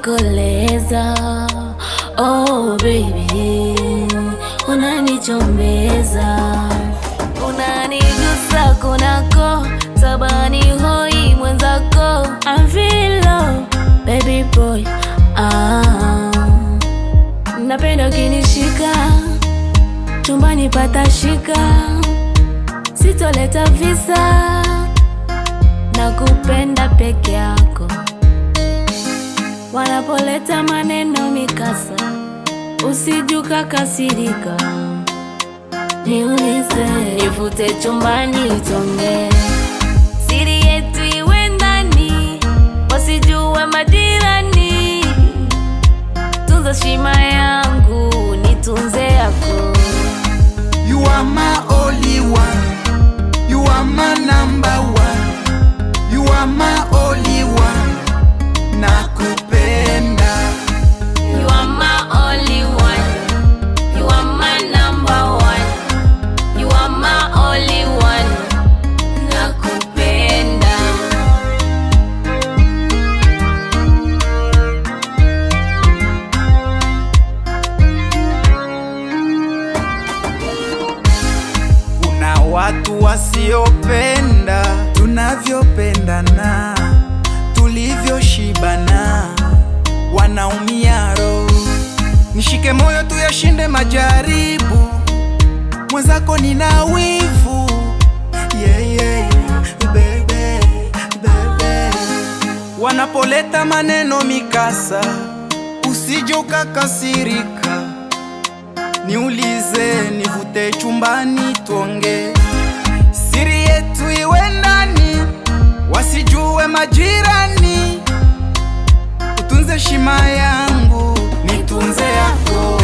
unanikoleza oh baby, unanichombeza, unanigusa kunako tabani hoi mwenzako I'm feel love, baby boy ah. Napenda ukinishika chumbani patashika, sitoleta visa na kupenda peke yako. Wanapoleta maneno mikasa, usijuka kasirika, niulize, nivute chumbani tonge, siri yetu iwe ndani, wasijue majirani. Tunza shima yangu, nitunze yako. You are my only one. You are my number one. You are my only one. Nakupenda. You are my only one. You are my number one. You are my only one. Nakupenda. Kuna watu wasiopenda tunavyopendana, tulivyoshibana, wanaumia roho. Nishike moyo tuyashinde majaribu, mwenzako nina wivu yeah, yeah, bebe, bebe. Wanapoleta maneno mikasa, usije ukakasirika niulize, nivute chumbani tuonge, siri yetu iwe ndani, wasijue majirani. Utunze shima yangu, nitunze yako.